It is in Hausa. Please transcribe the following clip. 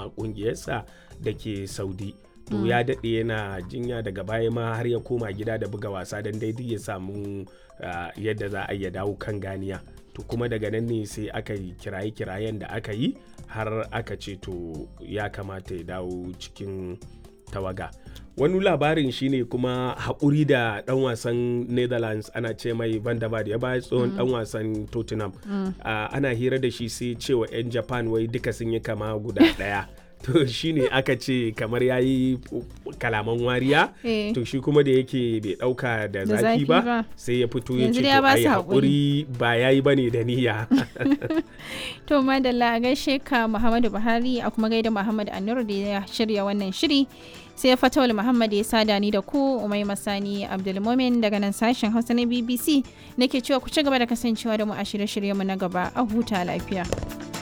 koma kungiyarsa da ke saudi to ya daɗe yana jinya daga baya ma har ya koma gida da buga wasa don daidai ya samu yadda za a iya dawo kan ganiya to kuma daga nan ne sai aka yi kiraye-kirayen da aka yi har aka ce to ya kamata ya dawo cikin tawaga wani labarin shine kuma haƙuri da ɗan wasan netherlands ana ce mai van der ya baya tsohon ɗan wasan tottenham ana hira da shi sai cewa 'yan japan wai duka sun yi kama guda ɗaya to shine aka ce kamar ya yi kalaman wariya to shi kuma da yake bai dauka da zafi ba sai ya fito ya ce to ai haƙuri ba ya yi bane da niyya to madalla a gaishe ka muhammadu buhari a kuma gaida muhammad anur da ya shirya wannan shiri sai fatawul muhammad ya sada ni da ku umai masani abdulmomin daga nan sashen hausa na bbc nake cewa ku ci gaba da kasancewa da mu a shirye-shiryenmu na gaba a huta lafiya